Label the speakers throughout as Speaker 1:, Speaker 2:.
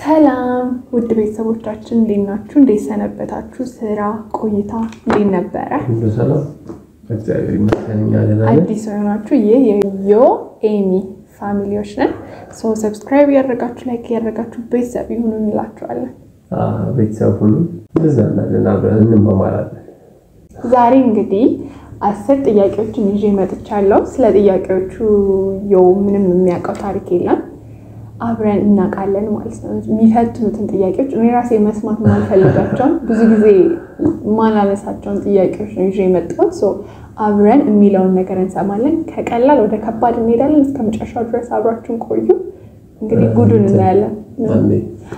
Speaker 1: ሰላም ውድ ቤተሰቦቻችን እንዴት ናችሁ? እንዴት ሰነበታችሁ? ስራ ቆይታ እንዴት ነበረ?
Speaker 2: ሁሉ ሰላም እግዚአብሔር ይመስገን። እኛ ደህና ነን።
Speaker 1: አዲስ የሆናችሁ ይህ የዮ ኤሚ ፋሚሊዎች ነን። ሰው ሰብስክራይብ እያደረጋችሁ ላይክ እያደረጋችሁ ቤተሰብ ይሁኑ እንላችኋለን።
Speaker 2: አዎ፣ ቤተሰብ ሁሉ እንዝናናለን፣ አብረን እንማማራለን።
Speaker 1: ዛሬ እንግዲህ አስር ጥያቄዎችን ይዤ መጥቻለሁ። ስለ ጥያቄዎቹ የው ምንም የሚያውቀው ታሪክ የለም። አብረን እናውቃለን ማለት ነው። የሚፈትኑትን ጥያቄዎች እኔ ራሴ መስማት ማልፈልጋቸውን ብዙ ጊዜ ማላነሳቸውን ጥያቄዎች ነው ይዤ የመጣሁት። ሶ አብረን የሚለውን ነገር እንሰማለን። ከቀላል ወደ ከባድ እንሄዳለን። እስከ መጨረሻው ድረስ አብራችሁን ቆዩ። እንግዲህ ጉዱን እናያለን።
Speaker 2: አንዴ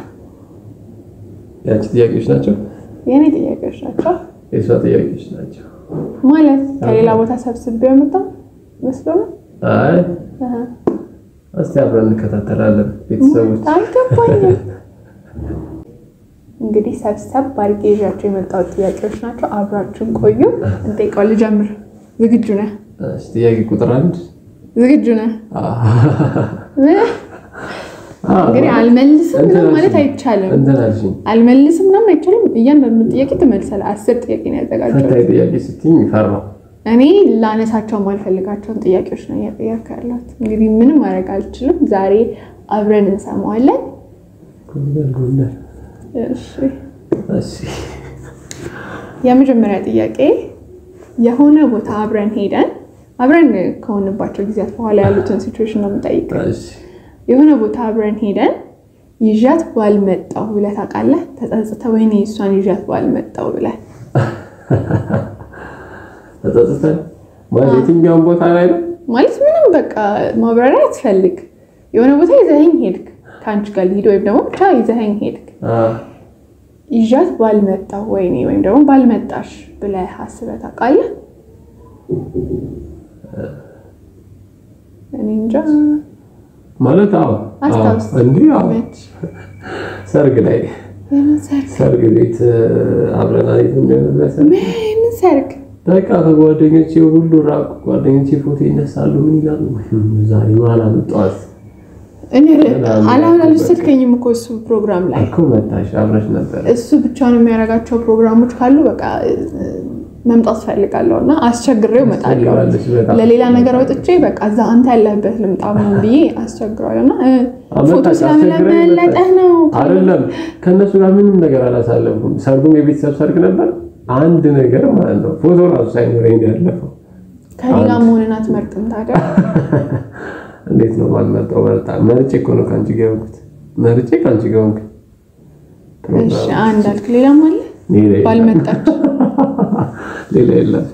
Speaker 2: ያንቺ ጥያቄዎች ናቸው፣
Speaker 1: የእኔ ጥያቄዎች ናቸው
Speaker 2: የእሷ ጥያቄዎች ናቸው።
Speaker 1: ማለት ከሌላ ቦታ ሰብስቤ የመጣ መስሎ ነው።
Speaker 2: አይ
Speaker 1: አሀ።
Speaker 2: እስቲ አብረን እንከታተላለን ቤተሰቦች።
Speaker 1: አልገባኝም። እንግዲህ ሰብሰብ ባድርጌ ይዣቸው የመጣሁት ጥያቄዎች ናቸው። አብራችሁን ቆዩ። እንጠይቀው። ልጀምር። ዝግጁ ነህ?
Speaker 2: እሺ፣ ጥያቄ ቁጥር አንድ
Speaker 1: ዝግጁ ነህ?
Speaker 2: አዎ፣
Speaker 1: እንግዲህ አልመልስም
Speaker 2: እንትን
Speaker 1: ምናምን ማለት
Speaker 2: አልሽኝ።
Speaker 1: አይቻልም።
Speaker 2: እንትን አልሽኝ።
Speaker 1: አልመልስም ምናምን አይቻልም። እያንዳንዱ ጥያቄ ትመልሳለህ። አስር ጥያቄ ነው ያዘጋጀው።
Speaker 2: ፈታኝ ጥያቄ ስትይኝ ፈራሁ።
Speaker 1: እኔ ላነሳቸው ማልፈልጋቸውን ጥያቄዎች ነው እያጠያካ ያለሁት። እንግዲህ ምንም ማድረግ አልችልም። ዛሬ አብረን እንሰማዋለን።
Speaker 2: ጎንደር ጎንደር።
Speaker 1: እሺ
Speaker 2: እሺ፣
Speaker 1: የመጀመሪያ ጥያቄ የሆነ ቦታ አብረን ሄደን አብረን ከሆንባቸው ጊዜያት በኋላ ያሉትን ሲቹዌሽን ነው የምጠይቀው።
Speaker 2: እሺ።
Speaker 1: የሆነ ቦታ አብረን ሄደን ይዣት ባልመጣሁ ብለህ ታውቃለህ? ተጸጽተህ ወይኔ እሷን ይዣት ባልመጣሁ ብለህ
Speaker 2: ተጸጽተን ማለት የትኛውን ቦታ ላይ ነው?
Speaker 1: ማለት ምንም በቃ ማብራሪያ አትፈልግ። የሆነ ቦታ ይዘኸኝ ሄድክ፣ ከአንቺ ጋር ልሂድ ወይም ደግሞ ብቻ ይዘኸኝ ሄድክ
Speaker 2: አዎ፣
Speaker 1: ይዣት ባልመጣሁ ወይኔ ወይም ደግሞ ባልመጣሽ ብለህ አስበህ ታውቃለህ? እኔ እንጃ።
Speaker 2: ማለት አዎ፣
Speaker 1: አስታውስ።
Speaker 2: አዎ፣ እንዲህ አዎ፣
Speaker 1: መች?
Speaker 2: ሰርግ ላይ
Speaker 1: የምን ሰርግ?
Speaker 2: ሰርግ ቤት አብረን አሪፍ እንደመለሰ
Speaker 1: ምን ሰርግ?
Speaker 2: በቃ ከጓደኞቼ ሁሉ ራቁ። ጓደኞቼ ፎቶ ይነሳሉ። ምን ይላሉ? ዛሬ በኋላ መጣዋት
Speaker 1: እኔ አላሁን አልወሰድከኝም እኮ እሱ ፕሮግራም ላይ
Speaker 2: እኮ መጣሽ፣ አብረሽ ነበር።
Speaker 1: እሱ ብቻውን የሚያደርጋቸው ፕሮግራሞች ካሉ በቃ እ፣ መምጣት ፈልጋለሁ እና አስቸግሬው እመጣለሁ።
Speaker 2: ትፈልጋለች በጣም።
Speaker 1: ለሌላ ነገር ወጥቼ በቃ እዛ አንተ ያለህበት ልምጣ ምናምን ብዬ አስቸግረዋለሁ እና እ፣ ፎቶ
Speaker 2: አመጣሽ፣
Speaker 1: ስለመለጠህ
Speaker 2: አስቸግረኝ
Speaker 1: ነው
Speaker 2: አይደለም ከእነሱ ጋር ምንም ነገር አላሳለፍኩም። ሰርጉም የቤተሰብ ሰርግ ነበር። አንድ ነገር ማለት ነው ፎቶ ራሱ ሳይኖረኝ ነው ያለፈው።
Speaker 1: ከኔ ጋር መሆንን አትመርጥም ታዲያ?
Speaker 2: እንዴት ነው ባልመጣው? መርጣ መርጬ እኮ ነው ከአንቺ ጋር የሆንኩት። መርጬ ከአንቺ ጋር ሆንክ።
Speaker 1: እሺ አንድ አልክ። ሌላም አለ
Speaker 2: ሌላ የለም።
Speaker 1: ባልመጣች
Speaker 2: ሌላ የለም።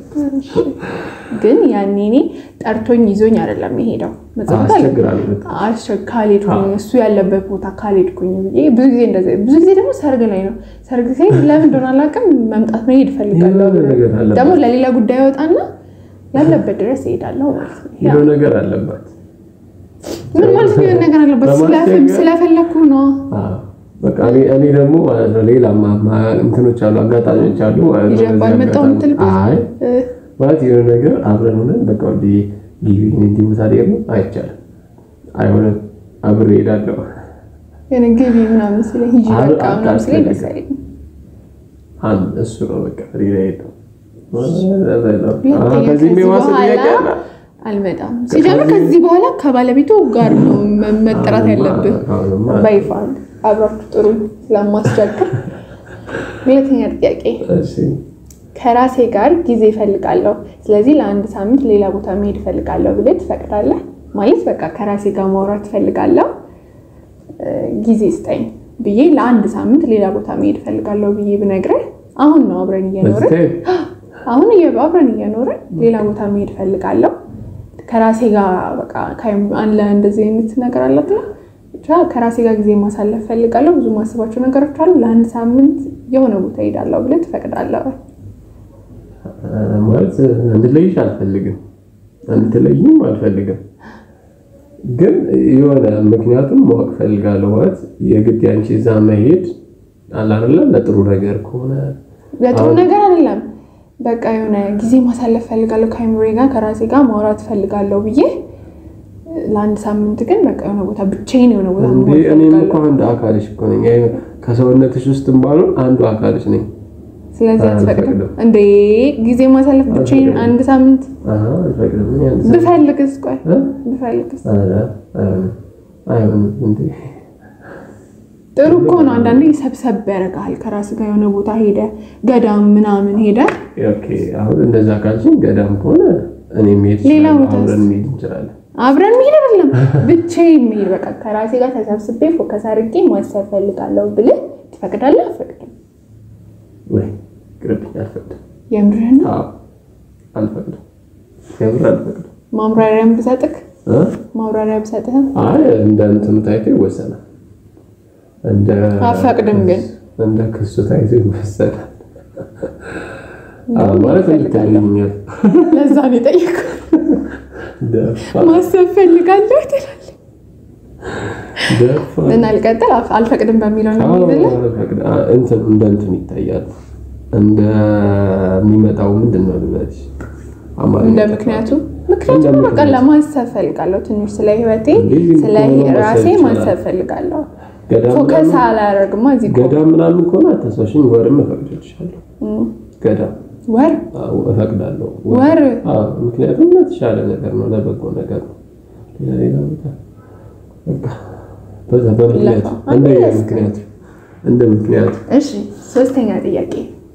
Speaker 1: ግን ያኔ እኔ ጠርቶኝ ይዞኝ አይደለም የሄደው መጽሐፍ አለ
Speaker 2: አስቸግራለሁ በጣም።
Speaker 1: አስቸ- ካልሄድኩኝ እሱ ያለበት ቦታ ካልሄድኩኝ ብዬ ብዙ ጊዜ እንደዚህ ብዙ ጊዜ ደግሞ ሰርግ ላይ ነው። ሰርግ ሲሄድ ለምን እንደሆነ አላውቅም መምጣት መሄድ እፈልጋለሁ።
Speaker 2: የሆነ ነገር አለባት።
Speaker 1: ደግሞ ለሌላ ጉዳይ ወጣና ያለበት ድረስ እሄዳለሁ ማለት ነው። ያ
Speaker 2: የሆነ ነገር አለባት።
Speaker 1: ምን ማለት ነው? የሆነ ነገር አለበት
Speaker 2: በማስቸገር-
Speaker 1: ስለፈለግኩ ነው።
Speaker 2: አዎ። በቃ እኔ እኔ ደግሞ ማለት ነው ሌላ ማ- ማ- እንትኖች አሉ አጋጣሚዎች አሉ ማለት ነው።
Speaker 1: ይዤ
Speaker 2: በዚህ
Speaker 1: ባልመጣሁ
Speaker 2: አጋጣሚ-
Speaker 1: የምትልበት?
Speaker 2: አይ
Speaker 1: እ፣
Speaker 2: ማለት የሆነ ነገር አብረን ሆነን በቃ ወደ ጊቢ እንዲህ ቦታ ደግሞ አይቻልም፣ አይሆንም። አብሬ እሄዳለሁ።
Speaker 1: የሆነ ግቢ ምናምን ሲለኝ ሂጂ
Speaker 2: አል-
Speaker 1: በቃ ምናምን ሲለኝ ደስ
Speaker 2: አልፈልግም።
Speaker 1: አይለኝም።
Speaker 2: አንድ እሱ ነው በቃ ሌላ የለም።
Speaker 1: ሁለተኛ
Speaker 2: ከዚህ
Speaker 1: ከዚህ
Speaker 2: የሚዋስ ጥያቄ
Speaker 1: በኋላ
Speaker 2: አለ?
Speaker 1: አልመጣም። ሲጀምር ከዚህ በኋላ ከባለቤቱ ጋር ነው መ- መጠራት ያለብህ።
Speaker 2: አሁንማ
Speaker 1: በይፋ አብራችሁ ጥሩ ስለማስቸግር። ሁለተኛ ጥያቄ
Speaker 2: እሺ፣
Speaker 1: ከራሴ ጋር ጊዜ እፈልጋለሁ፣ ስለዚህ ለአንድ ሳምንት ሌላ ቦታ መሄድ እፈልጋለሁ ብለህ ትፈቅዳለህ? ማለት በቃ ከራሴ ጋር ማውራት እፈልጋለሁ እ፣ ጊዜ ስጠኝ ብዬ ለአንድ ሳምንት ሌላ ቦታ መሄድ እፈልጋለሁ ብዬ ብነግረህ አሁን ነው አብረን እየኖርን
Speaker 2: በዚህ
Speaker 1: አሁን እየ- አብረን እየኖርን ሌላ ቦታ መሄድ እፈልጋለሁ ከራሴ ጋር በቃ ከአይም- አለ እንደዚህ አይነት ነገር አላት ነው ብቻ ከራሴ ጋር ጊዜ ማሳለፍ ፈልጋለሁ። ብዙ ማስባቸው ነገሮች አሉ። ለአንድ ሳምንት የሆነ ቦታ ሄዳለሁ ብለህ ትፈቅዳለህ?
Speaker 2: ማለት እንድለይሽ አልፈልግም፣ እንድትለይም አልፈልግም። ግን የሆነ ምክንያቱም ማወቅ ፈልጋለሁ። ማለት የግድ ያንቺ እዛ መሄድ አለ አይደለ? ለጥሩ ነገር ከሆነ
Speaker 1: ለጥሩ ነገር አይደለም። በቃ የሆነ ጊዜ ማሳለፍ ፈልጋለሁ ከአይምሮዬ ጋር ከራሴ ጋር ማውራት ፈልጋለሁ ብዬ ለአንድ ሳምንት ግን በቃ የሆነ ቦታ ብቻዬን የሆነ ቦታ
Speaker 2: እንዴ
Speaker 1: መሆን
Speaker 2: እኔም
Speaker 1: እፈልጋለሁ።
Speaker 2: እኮ አንድ አካልሽ እኮ ነኝ። አይ ከሰውነትሽ ውስጥም ባልሆን አንዱ አካልሽ ነኝ።
Speaker 1: ስለዚህ አትፈቅድም
Speaker 2: አልፈቅድም።
Speaker 1: እንዴ? ጊዜ ማሳለፍ ብቻዬን
Speaker 2: አልፈቅድም።
Speaker 1: አንድ ሳምንት
Speaker 2: አሃ አልፈቅድም። እኔ አንድ ሰው-
Speaker 1: ብፈልግስ? ቆይ
Speaker 2: እ?
Speaker 1: ብፈልግስ?
Speaker 2: ኧረ አይሆንም አይሆንም እንዴ
Speaker 1: ጥሩ እኮ ነው። አንዳንዴ ሰብሰብ ያደርግሃል። ከራስ ጋር የሆነ ቦታ ሄደ ገዳም ምናምን ሄደ
Speaker 2: ኦኬ አሁን እንደዛ ካልሽኝ ገዳም ከሆነ እኔ መሄድ
Speaker 1: ሌላ
Speaker 2: እችላለሁ፣
Speaker 1: ቦታስ?
Speaker 2: አብረን መሄድ እንችላለን።
Speaker 1: አብረን መሄድ አይደለም ብቻዬን መሄድ በቃ ከራሴ ጋር ተሰብስቤ ፎከስ አድርጌ ማሰብ ፈልጋለሁ ብልህ ትፈቅዳለህ? አልፈቅድም።
Speaker 2: ወይ ቅርብኝ፣ አልፈቅድም።
Speaker 1: የምርህን ነው?
Speaker 2: አዎ አልፈቅድም፣ የምር አልፈቅድም።
Speaker 1: ማብራሪያም ብሰጥህ
Speaker 2: እ?
Speaker 1: ማብራሪያ ብሰጥህም
Speaker 2: አይ እንደ እንትኑ ታይቶ ይወሰናል። እንደ
Speaker 1: አልፈቅድም ግን
Speaker 2: እንደ ክሱ ታይቶ ይወሰናል። አዎ
Speaker 1: እንደውም
Speaker 2: ማለት
Speaker 1: እፈልጋለሁ።
Speaker 2: እንድትለኛል
Speaker 1: ለዛ ነው የጠየኩህ።
Speaker 2: ደፋ
Speaker 1: ማሰብ ፈልጋለሁ ትላለህ
Speaker 2: ደፋ
Speaker 1: እና ልቀጥል። አፍ- አልፈቅድም በሚለው ነው
Speaker 2: አዎ
Speaker 1: የሚይዝልህ።
Speaker 2: አልፈቅድም። አ- እንትን እንደ እንትን ይታያል። እንደሚመጣው ምንድን ነው ልበልሽ? አማርኛ
Speaker 1: እንደ
Speaker 2: ጠፋ።
Speaker 1: ምክንያቱ
Speaker 2: እንደ
Speaker 1: ምክንያቱም በቃ
Speaker 2: ምክንያቱ።
Speaker 1: ለማሰብ ፈልጋለሁ። ትንሽ ስለ ህይወቴ
Speaker 2: እንዴ፣ ዝም
Speaker 1: ስለ
Speaker 2: ብሎ ማሰብ
Speaker 1: ራሴ
Speaker 2: ይቻላል።
Speaker 1: ማሰብ ፈልጋለሁ።
Speaker 2: ገዳም
Speaker 1: ፎከስ
Speaker 2: ምናምን-
Speaker 1: አላደርግማ እዚህ እኮ
Speaker 2: ገዳም ምናምን ከሆነ አታሳሽኝ። ወርም እፈቅድልሻለሁ።
Speaker 1: እም፣
Speaker 2: ገዳም
Speaker 1: ወር
Speaker 2: አዎ፣ እፈቅዳለሁ።
Speaker 1: ወር
Speaker 2: አዎ፣ ምክንያቱም ለተሻለ ነገር ነው፣ ለበጎ ነገር ነው። ሌላ ሌላ ቦታ በቃ በዛ በምክንያቱ
Speaker 1: ለፋ።
Speaker 2: እንደ
Speaker 1: አንተ
Speaker 2: ምክንያቱ እንደ ምክንያቱ
Speaker 1: እሺ፣ ሶስተኛ ጥያቄ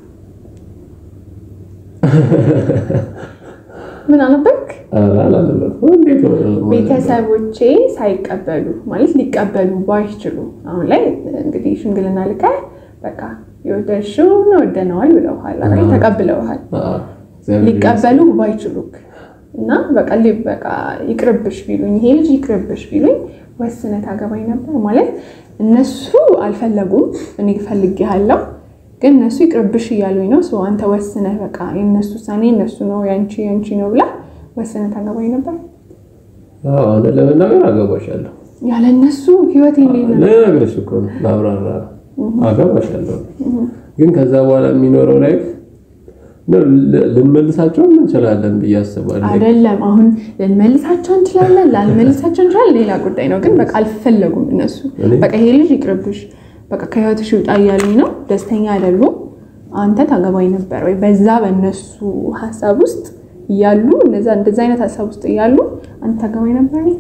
Speaker 1: ምን አነበብክ?
Speaker 2: ኧረ አላለመድኩም። እንዴት ነው
Speaker 1: ቤተሰቦቼ ሳይቀበሉ ማለት ሊቀበሉ ባይችሉ አሁን ላይ እንግዲህ ሽምግልና ልከህ በቃ የወደድሽውን ወደነዋል ብለውሃል አይደል? ተቀብለውሃል።
Speaker 2: አዎ፣ እግዚአብሔር
Speaker 1: ሊቀበሉ ባይችሉክ እና በቃ ሊ- በቃ ይቅርብሽ ቢሉኝ ይሄ ልጅ ይቅርብሽ ቢሉኝ ወስነህ ታገባኝ ነበር ማለት እነሱ አልፈለጉም፣ እኔ ፈልጌሃለሁ ግን እነሱ ይቅርብሽ እያሉኝ ነው። ሰው አንተ ወስነህ በቃ የእነሱ ውሳኔ እነሱ ነው ያንቺ ያንቺ ነው ብላ ወስነህ ታገባኝ ነበር።
Speaker 2: አዎ፣ እውነት ለመናገር አገባሻለሁ።
Speaker 1: ያለ እነሱ ህይወቴ እንዴት ነው?
Speaker 2: ልነግርሽ እኮ ነው ላብራራ አገባሻለሁ። ግን ከዛ በኋላ የሚኖረው ላይፍ ነው ል- ልንመልሳቸው እንችላለን ብዬ አስባለሁ።
Speaker 1: አይደለም አሁን ልንመልሳቸው እንችላለን፣ ላልመልሳቸው እንችላለን፣ ሌላ ጉዳይ ነው። ግን በቃ አልፈለጉም እነሱ
Speaker 2: እኔ-
Speaker 1: በቃ ይሄ ልጅ ይቅርብሽ፣ በቃ ከህይወትሽ ይውጣ እያሉኝ ነው። ደስተኛ አይደሉም። አንተ ታገባኝ ነበር ወይ? በዛ በእነሱ ሀሳብ ውስጥ እያሉ እነዛ እንደዛ አይነት ሀሳብ ውስጥ እያሉ አንተ ታገባኝ ነበር ወይ?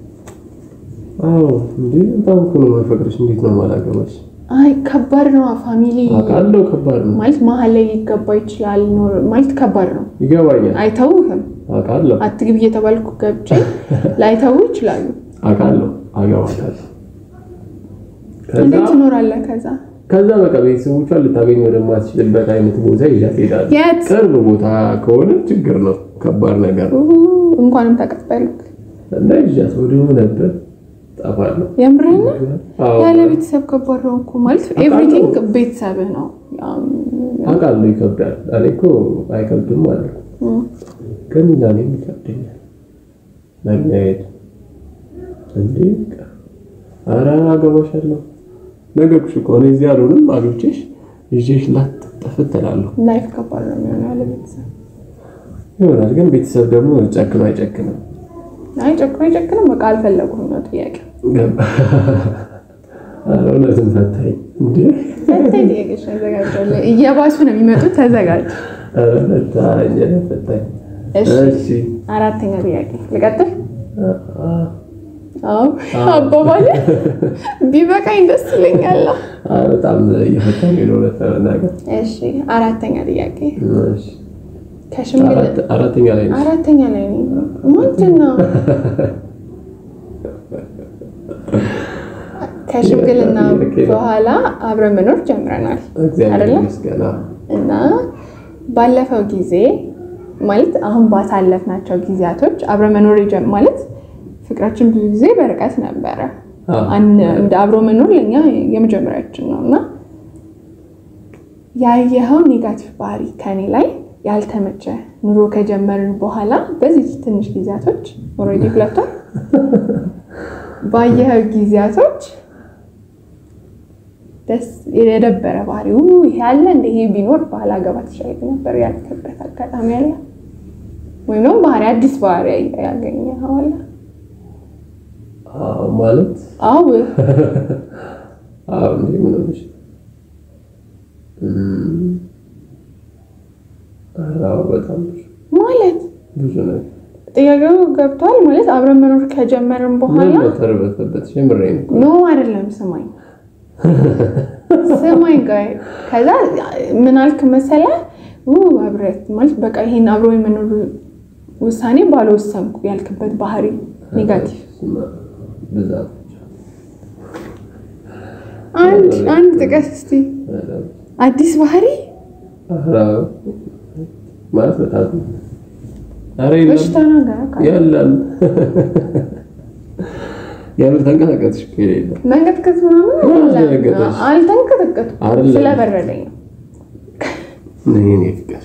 Speaker 2: አዎ እንዴ በጣም እኮ ነው የማፈቅርሽ። እንዴት ነው የማላገባሽ?
Speaker 1: አይ ከባድ ነው። ፋሚሊ
Speaker 2: አውቃለሁ፣ ከባድ ነው።
Speaker 1: ማለት መሀል ላይ ሊገባ ይችላል ኖር- ማለት ከባድ ነው።
Speaker 2: ይገባኛል።
Speaker 1: አይተውህም።
Speaker 2: አውቃለሁ፣
Speaker 1: አትግቢ እየተባልኩ ገብቼ ላይተው ይችላሉ።
Speaker 2: አውቃለሁ፣ አገባታለሁ። ከዛ
Speaker 1: እንዴት ትኖራለህ ከዛ
Speaker 2: ከዛ በቃ ቤተሰቦቿን ልታገኝ ወደማትችልበት አይነት ቦታ ይዣት እሄዳለሁ።
Speaker 1: የት
Speaker 2: ቅርብ ቦታ ከሆነ ችግር ነው፣ ከባድ ነገር ነው።
Speaker 1: እንኳንም ተቀበልክ።
Speaker 2: እና ይዣት ወደ ሆነበት ጠፋለሁ።
Speaker 1: የምርህን ነው?
Speaker 2: አዎ፣
Speaker 1: ያለ ቤተሰብ ከባድ ነው እኮ ማለት
Speaker 2: አውቃለሁ።
Speaker 1: ኤቭሪቲንግ ቤተሰብህ ነው። ያም፣
Speaker 2: አውቃለሁ ይከብዳል። እኔ እኮ አይከብድም ማለት ነው፣
Speaker 1: እም፣
Speaker 2: ግን ለእኔም ይከብደኛል መለያየት። እንዴ በቃ ኧረ አገባሻለሁ ነገርኩሽ እኮ እኔ እዚህ አልሆንም፣ አግብቼሽ ይዤሽ ላጥፍት እላለሁ
Speaker 1: ላይፍ ከባድ ነው የሚሆነው ያለ ቤተሰብ።
Speaker 2: ይሆናል። ግን ቤተሰብ ደግሞ ጨክኖ አይጨክንም።
Speaker 1: አይ ጨክኖ አይጨክንም፣ በቃ አልፈለጉም ነው ጥያቄ።
Speaker 2: ገባ ኧረ እውነትም ፈታኝ እንዴ
Speaker 1: ፈታኝ ጥያቄዎች ነው ያዘጋጃለሁ። እየባሱ ነው የሚመጡት። ተዘጋጅ።
Speaker 2: ኧረ ፈታኝ ኧረ ፈታኝ።
Speaker 1: እሺ
Speaker 2: እሺ
Speaker 1: አራተኛ ጥያቄ ልቀጥል?
Speaker 2: አ-
Speaker 1: አዎ አባባል ቢበቃኝ ደስ ይለኛል።
Speaker 2: አ- በጣም እየፈታኝ ነው እውነት ለመናገር።
Speaker 1: እሺ አራተኛ ጥያቄ
Speaker 2: እሺ
Speaker 1: ከሽምግልና
Speaker 2: አራት- አራተኛ ላይ ነሽ።
Speaker 1: አራተኛ ላይ ነኝ። ምንድን ነው ከሽምግልና በኋላ አብረን መኖር ጀምረናል
Speaker 2: እግዚአብሔር
Speaker 1: አይደለ?
Speaker 2: ይመስገን። አዎ።
Speaker 1: እና ባለፈው ጊዜ ማለት አሁን ባሳለፍናቸው ጊዜያቶች አብረን መኖር የጀም ማለት ፍቅራችን ብዙ ጊዜ በርቀት ነበረ።
Speaker 2: አዎ።
Speaker 1: አን- እንደ አብሮ መኖር ለእኛ የመጀመሪያችን ነው እና ያየኸው ኔጋቲቭ ባህሪ ከኔ ላይ ያልተመቸ ኑሮ ከጀመርን በኋላ በዚህ ትንሽ ጊዜያቶች ኦልሬዲ ሁለቷል ባየኸው ጊዜያቶች ደስ የደበረ ባህሪው ይሄ ያለ እንደ ይሄ ቢኖር ባህል አገባ ትችላለህ ነበር ያልክበት አጋጣሚ አለ ወይም ደግሞ ባህሪ አዲስ ባህሪ ያገኘኸው አለ?
Speaker 2: አዎ ማለት
Speaker 1: አዎ
Speaker 2: አዎ እንዴ ምን ሆነሽ? እም፣ ኧረ አዎ በጣም ብዙ
Speaker 1: ማለት
Speaker 2: ብዙ ነገር
Speaker 1: ጥያቄው ገብቷል ማለት አብረን መኖር ከጀመርን
Speaker 2: ምን
Speaker 1: በኋላ
Speaker 2: በተርበተበት የምሬን እኮ
Speaker 1: ኖ አይደለም ስማኝ ስማኝ ጋር ከዛ ምን አልክ መሰለ ው አብረት ማለት በቃ ይሄን አብሮ የመኖር ውሳኔ ባልወሰንኩ ያልክበት ባህሪ ኔጋቲቭ
Speaker 2: ብዛት
Speaker 1: አንድ አንድ ጥቀስ እስቲ አዲስ ባህሪ
Speaker 2: ኧረ ማለት በጣም ኧረ የለም
Speaker 1: በሽታ ነገር
Speaker 2: የለም የምር ተንቀሳቀስሽ እኮ የሌለ
Speaker 1: መንቀጥቀጥ ምናምን
Speaker 2: ምን
Speaker 1: አይደለም።
Speaker 2: አስደነገጠሽ?
Speaker 1: አልተንቀጠቀጥኩም
Speaker 2: አይደለም።
Speaker 1: ስለበረደኝ ነው
Speaker 2: ይሄን ፍቅር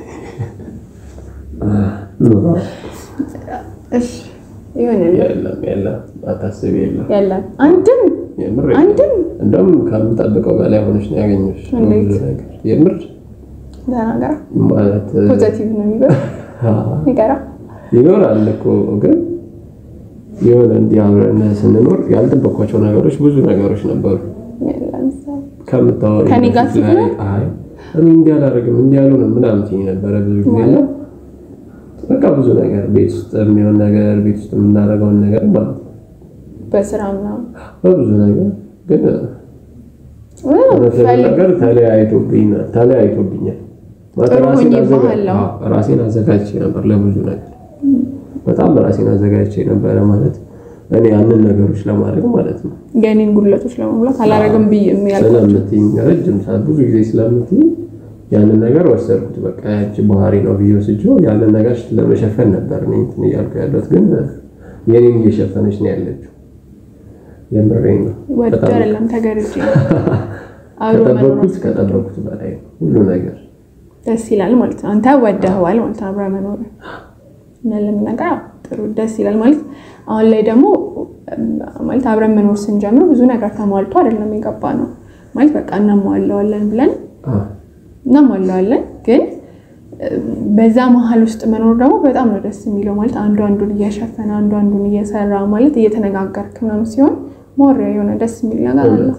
Speaker 2: ኑሮ
Speaker 1: እሺ ይሆናል
Speaker 2: የለም የለም አታስቢ የለም
Speaker 1: የለም አንድም
Speaker 2: የምር
Speaker 1: አንድም
Speaker 2: እንደውም ከምጠብቀው በላይ ሆነሽ ነው ያገኘሁሽ
Speaker 1: እንዴት?
Speaker 2: ብዙ ነገር የምር
Speaker 1: ተናገራ
Speaker 2: ማለት
Speaker 1: ፖዘቲቭ ነው የሚለው ይቀራ
Speaker 2: ይኖራል እኮ ግን የሆነ እንዲህ አብረን ስንኖር ያልጠበኳቸው ነገሮች ብዙ ነገሮች ነበሩ
Speaker 1: ለምሳሌ
Speaker 2: ከምታወሪ
Speaker 1: ከኔ ጋር
Speaker 2: በፊት ላይ
Speaker 1: ስትሆን?
Speaker 2: አይ እኔ እንዲህ አላደርግም እንዲህ አልሆንም ምናምን ትይኝ ነበረ ብዙ ጊዜ እና በቃ ብዙ ነገር ቤት ውስጥ የሚሆን ነገር ቤት ውስጥ የምናደርገውን ነገር ማለት ነው
Speaker 1: በስራ ምናምን
Speaker 2: በብዙ ነገር ግን እውነት ለመናገር ተለያይቶብኝ ተለያይቶብኛል ማለት
Speaker 1: ጥሩ
Speaker 2: ራሴን
Speaker 1: ሆኜ
Speaker 2: አዘጋ-
Speaker 1: ባለው።
Speaker 2: አዎ፣ ራሴን አዘጋጅቼ ነበር ለብዙ ነገር በጣም ራሴን አዘጋጅቼ ነበረ ማለት እኔ ያንን ነገሮች ለማድረግ ማለት ነው
Speaker 1: የኔን ጉድለቶች ለመሙላት አላረግም ብዬ የሚያልኩት
Speaker 2: ስለምትይኝ ረጅም ሰዓት ብዙ ጊዜ ስለምትይኝ ያንን ነገር ወሰድኩት። በቃ ያቺ ባህሪ ነው ብዬ ወስጄው ያንን ነገር ለመሸፈን ነበር እኔ እንትን እያልኩ ያለሁት፣ ግን የኔን እየሸፈነች ነው ያለችው። የምሬን ነው።
Speaker 1: ወድ
Speaker 2: በጣም
Speaker 1: አይደለም ተገርጄ ነው። አብሮ መኖር
Speaker 2: ከጠበቅኩት ከጠበቅኩት በላይ ነው ሁሉ ነገር።
Speaker 1: ደስ ይላል ማለት ነው። አንተ ወደኸዋል ማለት ነው። አብረህ መኖር እና ለምን ነገር አዎ፣ ጥሩ ደስ ይላል ማለት አሁን ላይ ደግሞ እም፣ ማለት አብረን መኖር ስንጀምር ብዙ ነገር ተሟልቶ አይደለም የገባ ነው ማለት በቃ እናሟለዋለን ብለን
Speaker 2: አዎ፣
Speaker 1: እናሟለዋለን ግን እም፣ በዛ መሀል ውስጥ መኖር ደግሞ በጣም ነው ደስ የሚለው ማለት አንዱ አንዱን እየሸፈነ አንዱ አንዱን እየሰራ ማለት እየተነጋገርክ ምናምን ሲሆን ሞሪያ የሆነ ደስ የሚል ነገር አለው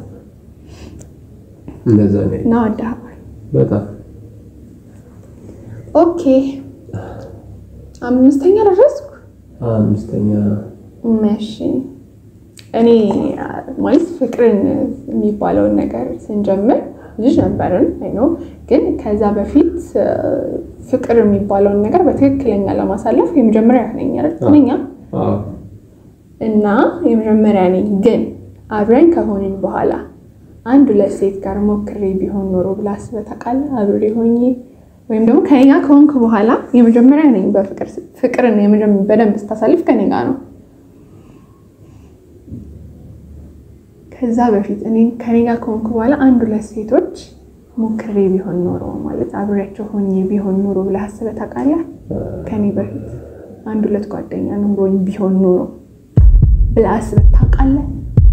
Speaker 2: እንደዛ ነው
Speaker 1: እና ወደኸዋል።
Speaker 2: በጣም
Speaker 1: ኦኬ አምስተኛ ደረስኩ።
Speaker 2: አምስተኛ
Speaker 1: መሽ እኔ ማለት ፍቅርን የሚባለውን ነገር ስንጀምር ልጅ ነበርን ነው ግን ከዛ በፊት እ፣ ፍቅር የሚባለውን ነገር በትክክለኛ ለማሳለፍ የመጀመሪያ ነኝ አይደል? ነኛ
Speaker 2: አዎ፣
Speaker 1: እና የመጀመሪያ ነኝ። ግን አብረን ከሆንን በኋላ አንድ ሁለት ሴት ጋር ሞክሬ ቢሆን ኖሮ ብላ አስበህ ታውቃለህ? አብሬ ሆኜ ወይም ደግሞ ከኔ ጋር ከሆንክ በኋላ የመጀመሪያ ነኝ በፍቅር ፍቅርን የመጀመ- በደንብ ስታሳልፍ ከኔ ጋር ነው። ከዛ በፊት እኔ ከኔ ጋር ከሆንክ በኋላ አንድ ሁለት ሴቶች ሞክሬ ቢሆን ኖሮ ማለት አብሬያቸው ሆኜ ቢሆን ኖሮ ብለህ አስበህ ታውቃለህ? ከኔ በፊት አንድ ሁለት ጓደኛ ኖሮኝ ቢሆን ኖሮ ብለህ አስበህ ታውቃለህ?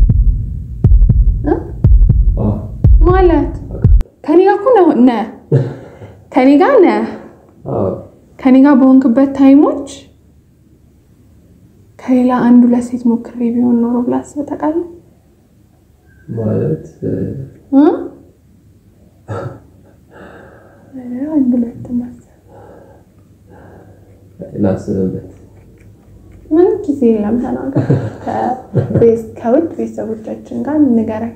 Speaker 1: እ?
Speaker 2: አዎ፣
Speaker 1: ማለት ከኔ ጋር እኮ ነው- ነህ ከኔ ጋር ነህ
Speaker 2: አዎ፣
Speaker 1: ከኔ ጋር በሆንክበት ታይሞች ከሌላ አንድ ሁለት ሴት ሞክሬ ቢሆን ኖሮ ብለህ አስበህ ታውቃለህ?
Speaker 2: ማለት እ፣
Speaker 1: እ? ኧረ አንድ ሁለት ማሰብ
Speaker 2: ላስብበት።
Speaker 1: ምንም ጊዜ የለም። ተናገር። ከቤት- ከውድ ቤተሰቦቻችን ጋር ንገረን።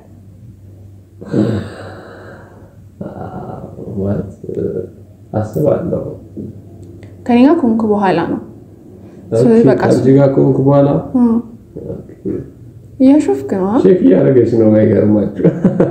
Speaker 2: አዎ፣ ማለት እ፣ አስባለሁ
Speaker 1: ከኔ ጋር ከሆንክ በኋላ ነው ስለዚህ በቃ
Speaker 2: ከአንቺ ጋር ከሆንኩ በኋላ
Speaker 1: እ። እያሾፍክ ነው አ?
Speaker 2: ቼክ እያደረገች ነው። አይገርማችሁ?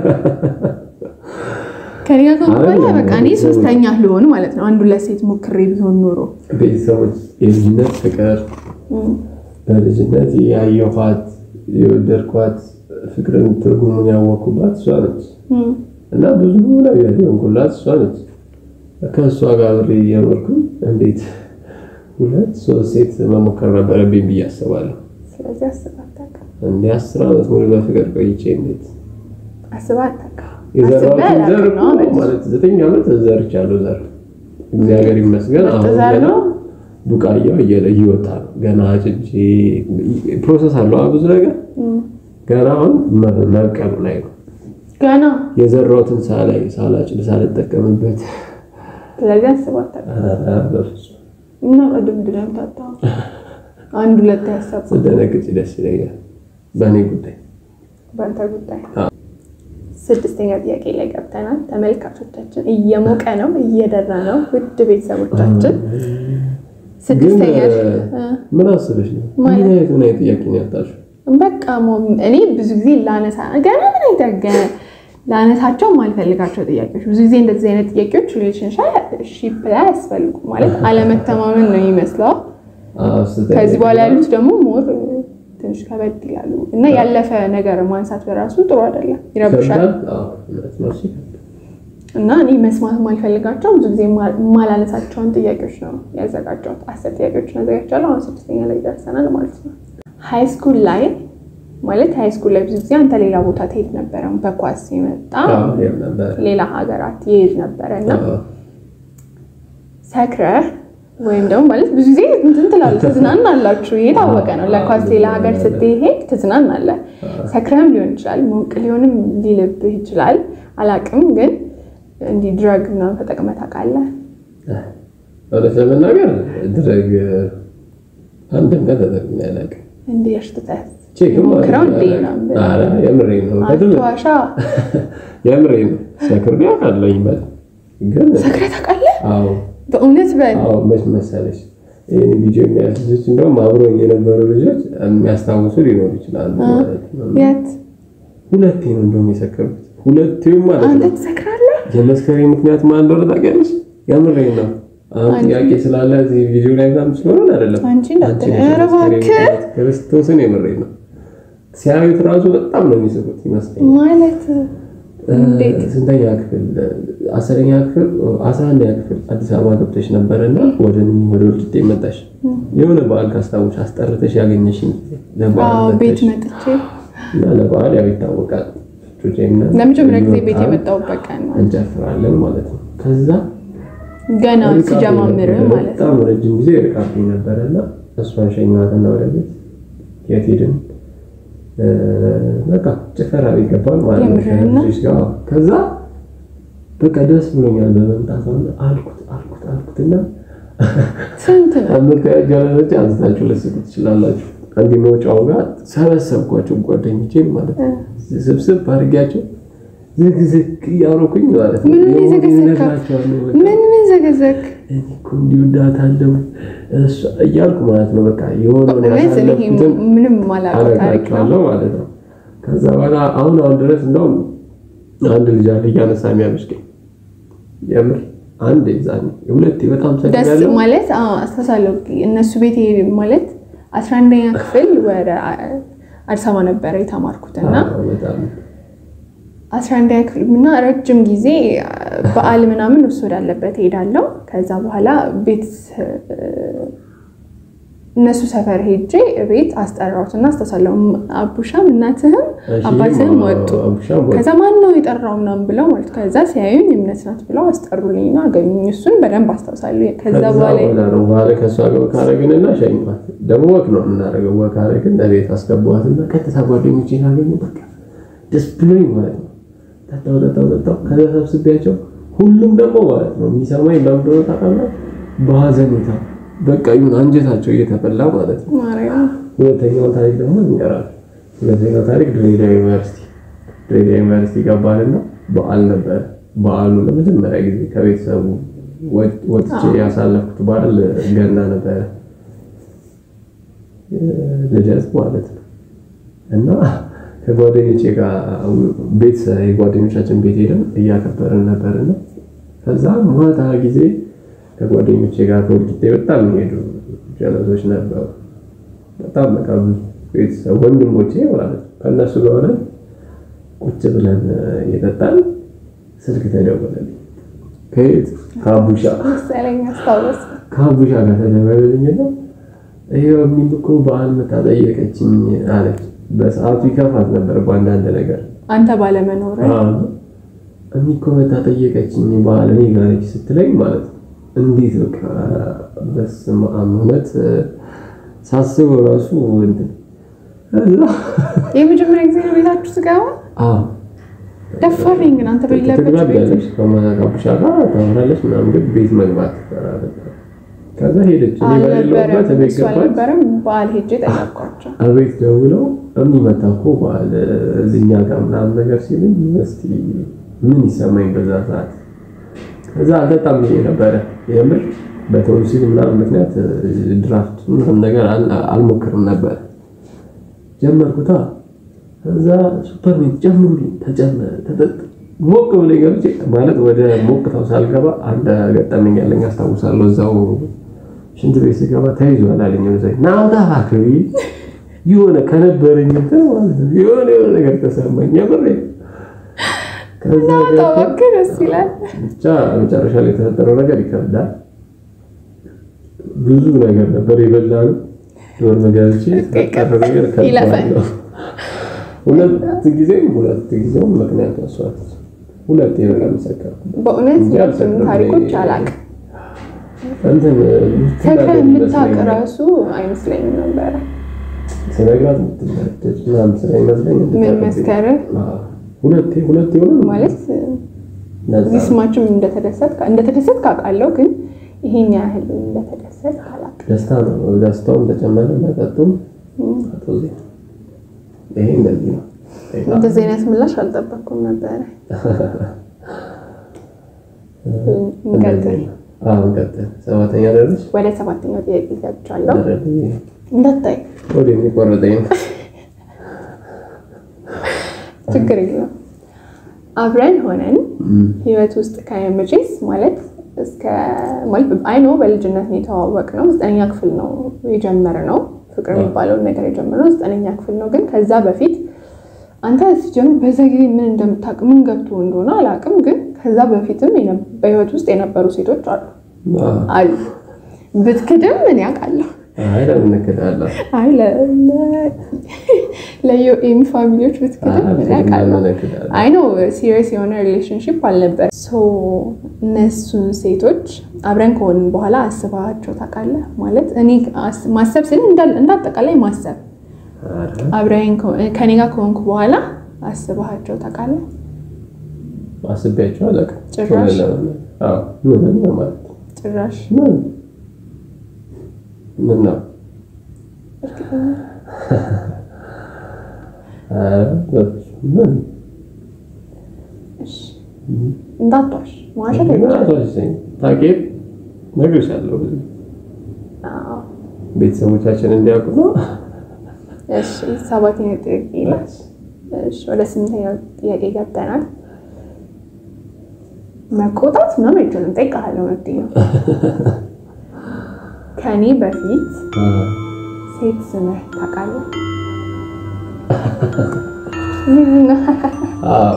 Speaker 1: ከኔ ጋር ከሆንክ በኋላ
Speaker 2: አይደለም፣
Speaker 1: በቃ እኔ
Speaker 2: ቤተሰቦች-
Speaker 1: ሶስተኛ ልሆን ማለት ነው። አንድ ሁለት ሴት ሞክሬ ቢሆን ኖሮ
Speaker 2: ቤተሰቦች የልጅነት ፍቅር
Speaker 1: እ።
Speaker 2: በልጅነት ያየኋት የወደድኳት ፍቅርን ትርጉሙን ያወቅኩባት እሷ ነች
Speaker 1: እ።
Speaker 2: እና ብዙ ነገር የሆንኩላት እሷ ነች። ከእሷ ጋር ብሬ እየኖርኩ እንዴት ሁለት ሶስት ሴት መሞከር ነበረብኝ ብዬ አስባለሁ።
Speaker 1: ስለዚህ አስበህ አታውቅም።
Speaker 2: እንደ አስር ዓመት ሙሉ በፍቅር ቆይቼ እንዴት
Speaker 1: አስበህ አታውቅም።
Speaker 2: የዘራሁትን
Speaker 1: አስበህ
Speaker 2: ዘር
Speaker 1: አላውቅም ነው
Speaker 2: እኮ ማለት ዘጠኝ ዓመት ዘርቻለሁ። ዘር እግዚአብሔር ይመስገን።
Speaker 1: ምርጥ
Speaker 2: አሁን
Speaker 1: ዘር
Speaker 2: ገና
Speaker 1: ነው።
Speaker 2: ቡቃያው እየወጣ ነው ገና ጭጄ ፕሮሰስ አለው ብዙ ነገር ገና አሁን መብቀሉ ላይ ነው።
Speaker 1: ገና
Speaker 2: የዘራሁትን ሳላይ ሳላጭድ ሳልጠቀምበት
Speaker 1: ስለዚህ አስባት እና ቅድም ድረም ታታ አንድ ሁለት ያሰብ
Speaker 2: ስደነግጭ ደስ ይለኛል። በእኔ ጉዳይ
Speaker 1: በአንተ ጉዳይ። ስድስተኛ ጥያቄ ላይ ገብተናል። ተመልካቾቻችን እየሞቀ ነው፣ እየደራ ነው። ውድ ቤተሰቦቻችን ስድስተኛ
Speaker 2: ምን አስበሽ ነው? ምን አይነት ምን አይነት ጥያቄ ነው ያጣሽው?
Speaker 1: በቃ እኔ ብዙ ጊዜ ላነሳ ገና ምን አይደገ ላነሳቸው ማልፈልጋቸው ጥያቄዎች ብዙ ጊዜ እንደዚህ አይነት ጥያቄዎች ሪሌሽንሺፕ ላይ አያስፈልጉ ማለት አለመተማመን ነው ይመስለው። ከዚህ በኋላ ያሉት ደግሞ ሞር ትንሽ ከበድ ይላሉ እና ያለፈ ነገር ማንሳት በራሱ ጥሩ አይደለም፣ ይረብሻል። እና እኔ መስማት ማልፈልጋቸው ብዙ ጊዜ የማላነሳቸውን ጥያቄዎች ነው ያዘጋጀሁት። አስር ጥያቄዎችን አዘጋጅቻለሁ። አሁን ስድስተኛ ላይ ደርሰናል ማለት ነው። ሃይ ስኩል ላይ ማለት ሃይ ስኩል ላይ ብዙ ጊዜ አንተ ሌላ ቦታ ትሄድ ነበረ፣ በኳስ የመጣ ሌላ ሀገራት ይሄድ ነበረ እና ሰክረህ ወይም ደግሞ ማለት ብዙ ጊዜ እንትን ትላለህ፣ ትዝናናላችሁ። ይሄ የታወቀ ነው። ለኳስ ሌላ ሀገር ስትሄድ ትዝናናለህ። ሰክረህም ሊሆን ይችላል፣ ሞቅ ሊሆንም ሊልብህ ይችላል። አላቅም ግን እንዲህ ድረግ ምናምን ተጠቅመህ ታውቃለህ?
Speaker 2: እውነት ለመናገር ድረግ አንድም ቀን ተጠቅሜ አላውቅም።
Speaker 1: እንዲህ እርትተህ
Speaker 2: ቼክም
Speaker 1: ሞክረው እንዴ ነው
Speaker 2: የምሬ ነው
Speaker 1: አትዋሻ።
Speaker 2: የምሬ ነው። ሰክሬ አውቃለሁኝ በጣም ግን
Speaker 1: ሰክረህ ታውቃለህ?
Speaker 2: አዎ
Speaker 1: በእውነት በል
Speaker 2: አዎ መች መሰለሽ ይህን ቪዲዮ የሚያዩት ልጆች እንደውም አብሮኝ የነበሩ ልጆች የሚያስታውሱ ሊኖሩ ይችላሉ ማለት ነው።
Speaker 1: የት
Speaker 2: ሁለቴ ነው እንደውም የሰከሩት ሁለቴም ማለት
Speaker 1: አንተ
Speaker 2: ነው።
Speaker 1: ትሰክራለህ?
Speaker 2: የመስከሬ ምክንያት ማን እንደሆነ ታውቂያለሽ? የምሬ ነው። አሁን ጥያቄ ስላለ እዚህ ቪዲዮ ላይ ምናምን ስለሆነ አይደለም።
Speaker 1: አንቺ እንዳት-
Speaker 2: አንቺ ነሽ
Speaker 1: ኧረ
Speaker 2: የመስከሬ
Speaker 1: እባክህ።
Speaker 2: ምክንያት። ክርስቶስን የምሬ ነው። ሲያዩት ራሱ በጣም ነው የሚስቁት ይመስለኛል።
Speaker 1: ማለት እንዴት?
Speaker 2: ስንተኛ ክፍል? አስረኛ ክፍል፣ አስራ አንደኛ ክፍል አዲስ አበባ ገብተሽ ነበረና ወደ እኔ ወደ ወልቂጤ መጣሽ። የሆነ በዓል ካስታወሽ አስጠርተሽ ያገኘሽኝ ጊዜ ለበዓል
Speaker 1: አዎ ቤት
Speaker 2: መጣሽ
Speaker 1: መጥቼ
Speaker 2: እና ለበዓል ያው ይታወቃል ጩጬና
Speaker 1: ለመጀመሪያ ጊዜ ቤት
Speaker 2: በዓል
Speaker 1: የመጣሁበት ቀን ነው።
Speaker 2: እንጨፍራለን ማለት ነው። ከዛ
Speaker 1: ገና
Speaker 2: ርቃብኝ
Speaker 1: ሲጀማምር
Speaker 2: ነበረ፣
Speaker 1: ማለት ነው።
Speaker 2: በጣም ረጅም ጊዜ ርቃብኝ ነበረና እሷን ሸኘኋትና ወደ ቤት የት ሄድን? እ፣ በቃ ጭፈራ ቤት ገባን ማለት ነው
Speaker 1: የምርህን ነው?
Speaker 2: ከልጆች ጋር። ከዛ በቃ ደስ ብሎኛል በመምጣቷ አልኩት አልኩት አልኩትና
Speaker 1: ስንት ነው?
Speaker 2: አመካያጃለች አንስታችሁ ልስቁ ትችላላችሁ። አንድ መውጫው ጋር ሰበሰብኳቸው ጓደኞቼን ማለት ነው። ስብስብ አድርጊያቸው ዝግዝግ እያሮኩኝ ማለት ነው።
Speaker 1: ምን ምን
Speaker 2: የሆነ
Speaker 1: ዘገዘካ?
Speaker 2: እነግራቸዋለሁ በቃ
Speaker 1: ምን ምን ዘገዘክ?
Speaker 2: እኔ እኮ እንዲህ እወዳታለሁ እሷ እያልኩ ማለት ነው። በቃ የሆነውን
Speaker 1: እውነት እኔ
Speaker 2: ያሳለፍኩትን
Speaker 1: ምንም ማላውቀው ታሪክ ነው።
Speaker 2: አነግራቸዋለሁ ማለት ነው። ከዛ በኋላ አሁን አሁን ድረስ እንደውም አንድ ልጅ አለ እያነሳ የሚያመሽቀኝ የምር አንድ ዛኔ ሁለቴ በጣም
Speaker 1: ደስ
Speaker 2: ሰግኛለሁ።
Speaker 1: ማለት አዎ፣ አስተሳሰብ እነሱ ቤት ይሄድ ማለት አስራ አንደኛ ክፍል ወደ አዲስ አበባ ነበረ የተማርኩት እና
Speaker 2: አዎ፣ በጣም
Speaker 1: አስራ አንደኛ ክፍል እና ረጅም ጊዜ በዓል ምናምን እሱ ወዳለበት ሄዳለሁ። ከዛ በኋላ ቤት እነሱ ሰፈር ሄጄ ቤት አስጠራሁት እና አስተሳለሁ አቡሻም እናትህም
Speaker 2: እሺ፣
Speaker 1: አባትህም
Speaker 2: አዎ፣
Speaker 1: ወጡ።
Speaker 2: አቡሻም ወጡ።
Speaker 1: ከዛ ማን ነው የጠራው ምናምን ብለው ማለት ከዛ ሲያዩኝ እምነት ናት ብለው አስጠሩልኝና አገኙኝ። እሱን በደንብ አስታውሳለሁ። ከዛ
Speaker 2: ከዛ
Speaker 1: በኋላ
Speaker 2: በኋላ ነው በኋላ ከእሷ ጋር ወክ አደረግንና ሸኝኳት። ደግሞ ወክ ነው የምናደርገው። ወክ አደረግን ለቤት አስገባኋትና ቀጥታ ጓደኞቼን አገኘሁ። በቃ ደስ ብሎኝ ማለት ነው። ጠጣው ጠጣው ጠጣው። ከዛ ሰብስቤያቸው ሁሉም ደግሞ ማለት ነው የሚሰማኝ ለምን እንደሆነ ታውቃለህ? በሀዘኔታ በቃ ይሁን አንጀታቸው እየተበላ ማለት ነው።
Speaker 1: ማርያም
Speaker 2: ሁለተኛው ታሪክ ደግሞ እንገራል። ሁለተኛው ታሪክ ድሬዳዋ ዩኒቨርሲቲ ድሬዳዋ ዩኒቨርሲቲ ገባንና በዓል ነበር። በዓሉ ለመጀመሪያ ጊዜ ከቤተሰቡ ወጥ- ወጥቼ ያሳለፍኩት በዓል ገና ነበረ፣ ልደት ማለት ነው። እና ከጓደኞቼ ጋር ቤት የጓደኞቻችን ቤት ሄደን እያከበርን ነበርና ከዛ ማታ ጊዜ ከጓደኞቼ ጋር ከወልቂጤ በጣም የሚሄዱ ጀለሶች ነበሩ። በጣም በቃ ብዙ ቤተሰብ ወንድሞቼ ማለት ነው። ከእነሱ ጋር ሆነን ቁጭ ብለን እየጠጣን ስልክ ተደወለልኝ። ከየት ከአቡሻ
Speaker 1: መሰለኝ አስታወስ
Speaker 2: ከአቡሻ ጋር ተደወለልኝና ይሄው እሚም እኮ በዓል መታ ጠየቀችኝ አለች። በሰዓቱ ይከፋት ነበር በአንዳንድ ነገር
Speaker 1: አንተ ባለመኖር
Speaker 2: እሚ እኮ መታ ጠየቀችኝ በዓል እኔ ጋር ነች ስትለኝ ማለት ነው እንዴት በቃ በስመ አብ እውነት ሳስበው ራሱ እንትን እዛ
Speaker 1: የመጀመሪያ ጊዜ ነው ቤታችሁ ስገባ
Speaker 2: አዎ
Speaker 1: ደፋረኝ ግን አንተ በሌለበት ቤት
Speaker 2: ትግባቢያለሽ ከማጋቡሻ ጋር ታወራለች ምናምን ግን ቤት መግባት ትፈራለች። ከዛ ሄደች እኔ በሌለውበት
Speaker 1: አልነበረም
Speaker 2: ቤት
Speaker 1: እሱ
Speaker 2: ገባች።
Speaker 1: አልነበረም በዓል ሄጄ ጠየኳቸው
Speaker 2: አቤት ደውለው የሚመጣ እኮ በዓል እዚኛ ጋር ምናምን ነገር ሲሉኝ እስቲ ምን ይሰማኝ በዛ ሰዓት። እዛ አልጠጣም ብዬ ነበረ የምር በቶንሲል ምናምን ምክንያት ድራፍት ምናምን ነገር አል- አልሞክርም ነበር። ጀመርኩታ እዛ ሱፐርሜንት ጨምሩልኝ ተጨመረ ተጠጥ ሞቅ ብለኝ ገብቼ ማለት ወደ ሞቅታው ሳልገባ አንድ ገጠመኝ ያለኝ አስታውሳለሁ። እዛው ሽንት ቤት ስገባ ተይዟል አለኝ ወደ ናውጣ እባክህ የሆነ ከነበረኝ እንትን ማለት ነው የሆነ የሆነ ነገር ተሰማኝ። የምሬ ከዛ ገባ
Speaker 1: እባክህ ደስ ይላል
Speaker 2: ብቻ መጨረሻ ላይ የተፈጠረው ነገር ይከብዳል። ብዙ ነገር ነበር የበላነው። ዶርም ገብቼ የተፈጠረው ነገር
Speaker 1: ይለፈን።
Speaker 2: ከባድ ነው። ሁለት ጊዜም ሁለት ጊዜውም ምክንያት መስዋዕት ሁለት የበቃ መሰከርኩ
Speaker 1: በእውነት
Speaker 2: እንጂ
Speaker 1: እሱን
Speaker 2: አልሰክርም።
Speaker 1: ታሪኮች አላውቅም
Speaker 2: እንትን
Speaker 1: ሰክረህ የምታውቅ
Speaker 2: ይመስለኛል።
Speaker 1: ራሱ አይመስለኝም ነበረ
Speaker 2: ስነግራት የምትናደድ ምናምን ስለሚመስለኝ
Speaker 1: ምን
Speaker 2: እንድታውቅብኝ።
Speaker 1: መስከርህ
Speaker 2: አዎ። ሁለቴ ሁለቴ ሆነ
Speaker 1: ማለት
Speaker 2: ነዛ
Speaker 1: እዚህ ስማችም እንደተደሰት እንደተደሰት ካውቃለሁ ግን ይሄን ያህል እንደተደሰት አላውቅም
Speaker 2: ደስታ ነው። ደስታውም ተጨመረ መጠጡም አቶዜ ይሄ እንደዚህ ነው።
Speaker 1: እንደዚህ አይነት ምላሽ አልጠበቅኩም ነበረ እንቀጥል
Speaker 2: እንደዚህ ነው። አዎ እንቀጥል። ሰባተኛ ደረስ
Speaker 1: ወደ ሰባተኛው ጥያቄ ገብቻለሁ እንዳታይ
Speaker 2: ወደ የሚቆረጠኝ ነው።
Speaker 1: ችግር የለም አብረን ሆነን ህይወት ውስጥ ከመቼስ ማለት እስከ ማለት አይኖ በልጅነት ነው የተዋወቅ ነው ዘጠነኛ ክፍል ነው የጀመርነው ፍቅር የሚባለውን ነገር የጀመርነው ዘጠነኛ ክፍል ነው ግን ከዛ በፊት አንተ ሲጀምር በዛ ጊዜ ምን እንደምታውቅ ምን ገብቶ እንደሆነ አላውቅም ግን ከዛ በፊትም የነ- በህይወት ውስጥ የነበሩ ሴቶች አሉ
Speaker 2: አዎ።
Speaker 1: አሉ ብትክድም ምን ያውቃለሁ
Speaker 2: አይ ለምን እንክዳለን?
Speaker 1: አይ ለዩኤም ፋሚሊዎች ብትክድም ምን ያውቃለሁ
Speaker 2: ለምን እንክዳለን?
Speaker 1: አይ ነው ሲሪየስ የሆነ ሪሌሽንሽፕ አልነበር። ሶ እነሱን ሴቶች አብረን ከሆንን በኋላ አስባቸው ታውቃለህ? ማለት እኔ አስ- ማሰብ ስል እንዳል- እንዳጠቃላይ ማሰብ
Speaker 2: ኧረ
Speaker 1: አብረን ከሆ- ከኔ ጋር ከሆንኩ በኋላ አስባቸው ታውቃለህ?
Speaker 2: አስቤያቸው አላውቅም።
Speaker 1: ጭራሽ?
Speaker 2: ለምን? አዎ ምን ነው ማለት ነው?
Speaker 1: ጭራሽ
Speaker 2: ምን ምን ነው? ኧረ በፍፁም ምን
Speaker 1: እሺ፣ እንዳትዋሽ መዋሸት
Speaker 2: ምን
Speaker 1: አይቻልም።
Speaker 2: አትዋሽኝ። ታውቂው እነግርሻለሁ። ብዙ
Speaker 1: አዎ።
Speaker 2: ቤተሰቦቻችን እንዲያውቁ ነው።
Speaker 1: እሺ፣ ሰባተኛው ጥያቄ ይላል። እሺ፣ ወደ ስምንተኛው ጥያቄ ገብተናል። መቆጣት ምናምን አይቻልም። ጠይቃለሁ መብቴ ነው። ከኔ በፊት ሴት ስምህ ታውቃለህ? ምንድን ነው?
Speaker 2: አዎ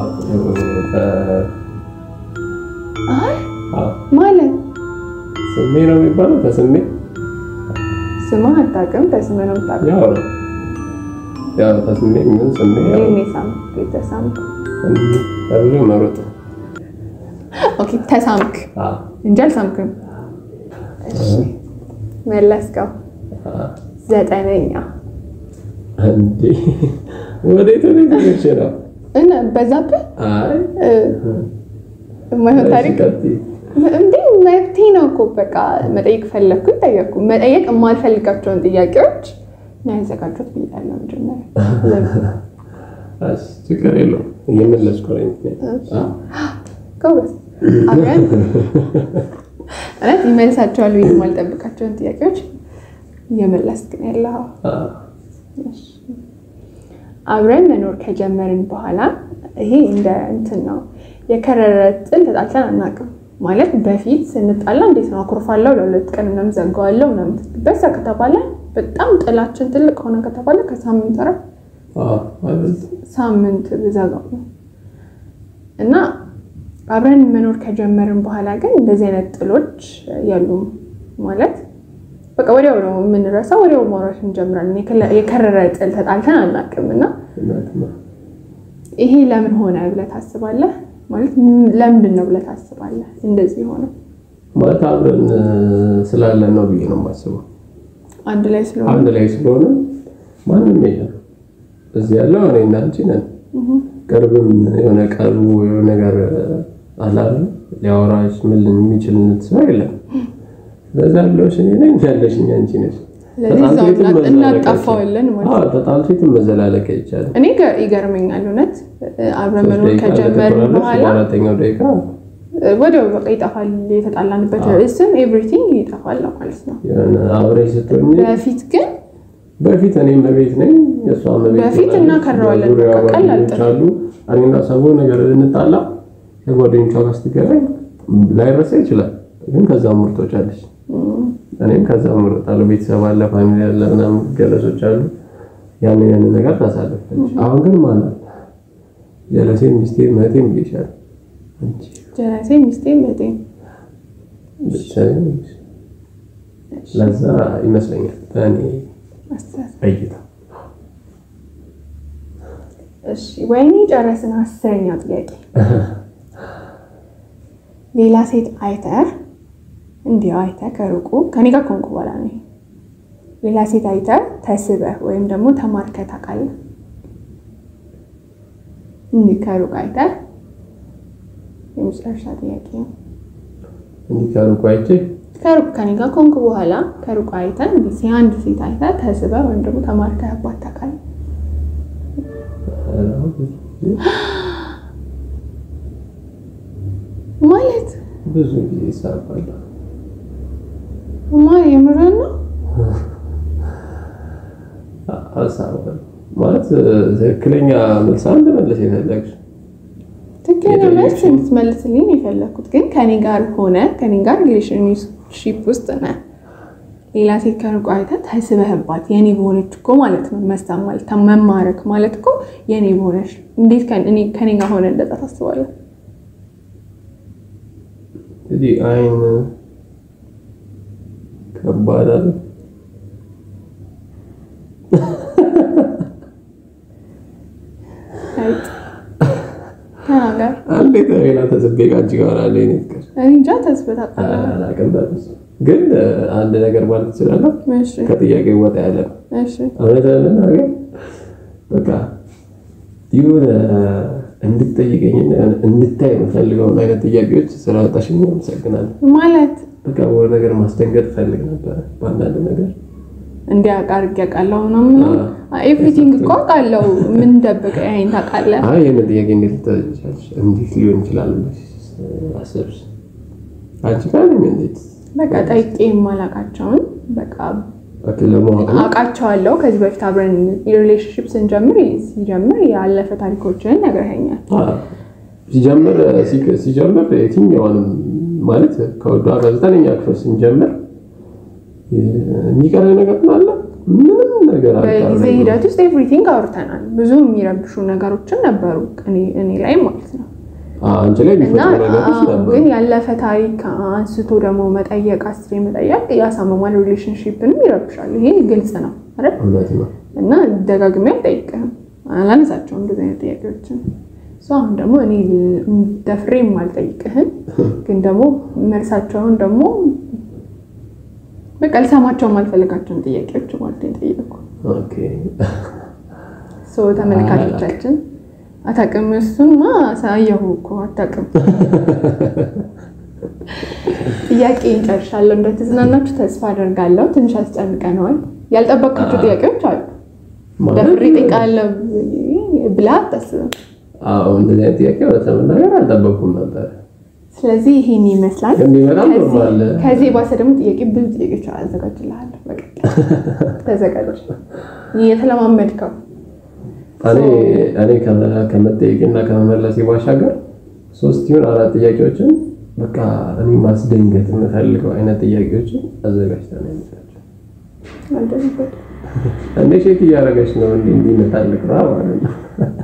Speaker 1: አይ
Speaker 2: አዎ
Speaker 1: ማለት
Speaker 2: ስሜ ነው የሚባለው። ተስሜ
Speaker 1: ስምህ አታውቅም፣ ተስምህ ነው የምታውቀው።
Speaker 2: ያው ነው ያው ተስሜ ምን ስሜ ያው
Speaker 1: እኔ ሳምክ የተሳምክ
Speaker 2: እንዲህ ተብሎ መሮጥ
Speaker 1: ኦኬ፣ ተሳምክ
Speaker 2: አዎ
Speaker 1: እንጂ አልሳምክም። እሺ መለስከው።
Speaker 2: አዎ
Speaker 1: ዘጠነኛ
Speaker 2: እንዴ ወዴት ወዴት ሄደሽ ነው?
Speaker 1: እና በዛብህ
Speaker 2: አይ
Speaker 1: እ፣ የማይሆን ታሪክ
Speaker 2: ቀጥይ።
Speaker 1: እንዴ መብቴ ነው እኮ በቃ መጠየቅ ፈለግኩኝ ጠየቅኩ። መጠየቅ የማልፈልጋቸውን ጥያቄዎች ነው ያዘጋጁት ብያለሁ መጀመሪያ። ለምን?
Speaker 2: እሺ ችግር የለውም እየመለስኩ ነኝ። አዎ
Speaker 1: ጎበዝ አብረን እውነት ይመልሳቸዋል ብዬ የማልጠብቃቸውን ጥያቄዎች እየመለስክ ነው ያለኸው።
Speaker 2: አዎ
Speaker 1: እሺ። አብረን መኖር ከጀመርን በኋላ ይሄ እንደ እንትን ነው የከረረ ጥል ተጣልተን አናውቅም። ማለት በፊት ስንጣላ እንዴት ነው አኩርፋለሁ፣ ለሁለት ቀን ምናምን ዘጋዋለሁ ምናምን በዛ ከተባለ በጣም ጥላችን ትልቅ ሆነ ከተባለ ከሳምንት ኧረ
Speaker 2: አዎ አይደል
Speaker 1: ሳምንት ብዘጋው ነው እና አብረን መኖር ከጀመርን በኋላ ግን እንደዚህ አይነት ጥሎች የሉም። ማለት በቃ ወዲያው ነው የምንረሳው፣ ወዲያው ማውራት እንጀምራለን። የከለ- የከረረ ጥል ተጣልተን አናውቅም እና
Speaker 2: እናት ነው
Speaker 1: ይሄ ለምን ሆነ ብለህ ታስባለህ? ማለት ም- ለምንድን ነው ብለህ ታስባለህ እንደዚህ ሆነ?
Speaker 2: ማለት አብረን ስላለን ነው ብዬ ነው የማስበው።
Speaker 1: አንድ ላይ ስለሆነ
Speaker 2: አንድ ላይ ስለሆነ ማንም የለም እዚህ ያለው እኔ እና አንቺ ነን። ቅርብም የሆነ ቀርቡ የሆነ ነገር አላለ ሊያወራሽ ምን የሚችል ሰው የለም። በዛ ያለሽ እኔ ነኝ ያለሽኝ አንቺ ነሽ።
Speaker 1: ስለዚህ እዛው እና- እናጣፋዋለን ማለት ነው።
Speaker 2: ተጣልቶ የትም መዘላለቅ አይቻልም።
Speaker 1: እኔ ገ- ይገርመኛል እውነት አብረን
Speaker 2: ሶስት
Speaker 1: መኖር
Speaker 2: ደቂቃ
Speaker 1: ከጀመርን
Speaker 2: እንደተቆራረጥሽ
Speaker 1: በኋላ
Speaker 2: በአራተኛው ደቂቃ
Speaker 1: ወዲያው በቃ ይጠፋል። የተጣላንበት ርዕስም ኤቭሪቲንግ ይጠፋል ማለት ነው።
Speaker 2: የሆነ አብረሽ ስትሆኚ
Speaker 1: በፊት ግን
Speaker 2: በፊት እኔም በቤት ነኝ እሷም በቤት
Speaker 1: በፊት
Speaker 2: ሆናለች።
Speaker 1: እናከረዋለን።
Speaker 2: በዙሪያዋ
Speaker 1: በቃ ቀላል
Speaker 2: ጓደኞች አሉ። እኔና ሰቦ ነገር እንጣላ ከጓደኞቿ ጋር ስትገናኝ ላይረሳ ይችላል። ግን ከዛ ምርቶች አለች እኔም ከዛ ምርጣለሁ። ቤተሰብ አለ፣ ፋሚሊ አለ፣ ምናምን ገለጾች አሉ። ያንን ያንን ነገር ታሳልፋለች። አሁን ግን ማለት ጀለሴን ሚስቴን መቴም ይሻል አንቺ
Speaker 1: ጀራሴ ሚስቴ በጤን
Speaker 2: ብቻዬን ለዛ ይመስለኛል በእኔ
Speaker 1: አስተሳሰብ
Speaker 2: እይታ
Speaker 1: እሺ ወይኔ ጨረስን። አስረኛው ጥያቄ ሌላ ሴት አይተህ እንዲያው አይተህ ከሩቁ ከኔ ጋር ከሆንኩ በኋላ ነው። ይሄ። ሌላ ሴት አይተህ ተስበህ ወይም ደግሞ ተማርከህ ታውቃለህ? እንዲህ ከሩቅ አይተህ የመጨረሻ ጥያቄ ነው።
Speaker 2: እንዲህ ከሩቁ አይቼ
Speaker 1: ከሩቅ ከኔ ጋር ከሆንኩ በኋላ ከሩቅ አይተህ እንዲህ አንድ ሴት አይተህ ተስበህ ወይም ደግሞ ተማርከህባት ታውቃለህ? ማለት
Speaker 2: ብዙ ጊዜ ይሳባል።
Speaker 1: ማ የምርህን ነው?
Speaker 2: አሳባል ማለት ትክክለኛ መልስ አንድ መለስ የፈለግሽ
Speaker 1: ትክክለኛ መልስ እንድትመልስልኝ ነው የፈለግኩት። ግን ከኔ ጋር ሆነ ከኔ ጋር ሪሌሽንሺፕ ውስጥ ነህ፣ ሌላ ሴት ከሩቅ አይተህ ተስበህባት የኔ በሆነች እኮ ማለት ነው። መስታም ማለት መማረክ ማለት እኮ የኔ በሆነች እንዴት ከኔ- ከኔ ጋር ሆነ እንደዛ ታስባለህ?
Speaker 2: እንግዲህ አይን ከባድ አለ።
Speaker 1: አይጥ ተናገር።
Speaker 2: አንዴ ከሌላ ተጽቤ ከአንቺ ጋር አለ የእኔ ፍቅር
Speaker 1: እኔ እንጃ ተስበህ ታውቃለህ?
Speaker 2: አላውቅም። በእርግጥ ግን አንድ ነገር ማለት ትችላለህ።
Speaker 1: እሺ
Speaker 2: ከጥያቄ ወጣ ያለ ነው።
Speaker 1: እሺ
Speaker 2: እውነት ለመናገር በቃ የሆነ እንድትጠይቀኝ እንድታይ የምፈልገውን አይነት ጥያቄዎች ስላወጣሽኝ አመሰግናለሁ።
Speaker 1: ማለት
Speaker 2: በቃ ወደ ነገር ማስደንገጥ ፈልግ ነበረ በአንዳንድ ነገር
Speaker 1: እንዲያውቅ አድርጌ አውቃለሁ ምናምን ነው። ኤቭሪቲንግ እኮ አውቃለሁ። ምን ደብቀህ ይሄን ታውቃለህ?
Speaker 2: አይ ይህን ጥያቄ እንዴት ልታጫች እንዴት ሊሆን ይችላል ብለሽ አሰብሽ? አንቺ ጋር ነኝ እንዴት
Speaker 1: በቃ ጠይቄ የማላውቃቸውን በቃ
Speaker 2: ኦኬ ለማወቅ ነው።
Speaker 1: አውቃቸዋለሁ። ከዚህ በፊት አብረን ሪሌሽንሽፕ ስንጀምር ሲጀምር ያለፈ ታሪኮችን ነግረኸኛል።
Speaker 2: አዎ። ሲጀምር ሲክ- ሲጀምር የትኛውንም ማለት ከወደ ዘጠነኛ ክፍል ስንጀምር የሚቀረ ነገር አለ? ምንም ነገር
Speaker 1: በጊዜ
Speaker 2: አልቀረም።
Speaker 1: ሂደት ውስጥ ኤቭሪቲንግ አውርተናል። ብዙ የሚረብሹ ነገሮችን ነበሩ እኔ- እኔ ላይ ማለት ነው።
Speaker 2: አዎ፣ አንቺ ላይ
Speaker 1: እና
Speaker 2: የሚፈጥሩ ነገሮች
Speaker 1: አዎ፣
Speaker 2: ነበሩ።
Speaker 1: ግን ያለፈ ታሪክ አንስቶ ደግሞ መጠየቅ አስሬ መጠየቅ ያሳመማል፣ ሪሌሽንሽፕንም ይረብሻል። ይሄ ግልጽ ነው አይደል?
Speaker 2: እውነት ነው።
Speaker 1: እና ደጋግሜ አልጠይቅህም፣ አላነሳቸውም እንደዚህ አይነት ጥያቄዎችን። እሱ አሁን ደግሞ እኔ ደፍሬ የማልጠይቅህን ግን ደግሞ መልሳቸውን ደግሞ በቃ ልሰማቸው የማልፈልጋቸውን ጥያቄዎች ማለት ነው የጠየቅኩ።
Speaker 2: ኦኬ
Speaker 1: ሰው ተመልካቾቻችን አታውቅም፣ እሱማ ሳየሁ እኮ አታውቅም። ጥያቄ እንጨርሻለሁ። እንደተዝናናችሁ ተስፋ አደርጋለሁ። ትንሽ አስጨንቀነዋል። ያልጠበቃቸው ጥያቄዎች አሉ።
Speaker 2: ማለት
Speaker 1: ደፍሬ እጠይቃለሁ ብላ አታስብም።
Speaker 2: አዎ፣ እንደዚህ አይነት ጥያቄ እውነት ለመናገር አልጠበኩም ነበር።
Speaker 1: ስለዚህ ይሄን ይመስላል።
Speaker 2: ግን ቢመጣም
Speaker 1: ከዚህ-
Speaker 2: ኖርማል
Speaker 1: ከዚህ የባሰ ደግሞ ጥያቄ ብዙ ጥያቄዎች አዘጋጅልሃለሁ። በቀጣይ ተዘጋጅ። የተለማመድከው
Speaker 2: እኔ እኔ ከመ- ከመጠየቅና ከመመለስ ባሻገር ሶስት ይሁን አራት ጥያቄዎችን በቃ እኔ ማስደንገጥ የምፈልገው አይነት ጥያቄዎችን አዘጋጅተን ነው የምንሰራቸው።
Speaker 1: አልደረሰበት
Speaker 2: እንዴ ሼክ እያደረገች ነው እንዲ እንዲመጣልቅ ራ ማለት ነው።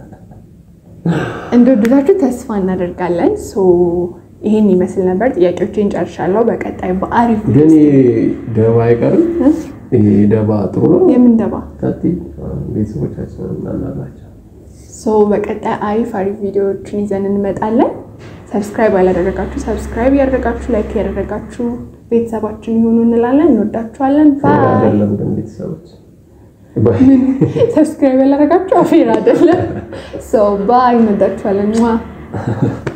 Speaker 1: እንደወደዳችሁ ተስፋ እናደርጋለን። ሶ ይሄን ይመስል ነበር። ጥያቄዎችን ጨርሻለሁ። በቀጣይ በአሪፍ
Speaker 2: ግን ይሄ ደባ አይቀርም። ይሄ ደባ ጥሩ ነው።
Speaker 1: የምን ደባ
Speaker 2: ቀጥይ። ቤተሰቦቻችን እናናላቸው።
Speaker 1: ሶ በቀጣይ አሪፍ አሪፍ ቪዲዮዎችን ይዘን እንመጣለን። ሰብስክራይብ ያላደረጋችሁ ሰብስክራይብ ያደረጋችሁ፣ ላይክ ያደረጋችሁ ቤተሰባችን ይሁኑ እንላለን። እንወዳችኋለን። ባይ።
Speaker 2: አይደለም ግን ቤተሰቦች
Speaker 1: ሰብስክራይብ ያላደረጋችሁ አፌር አይደለም። ባይ። እንወዳችኋለን።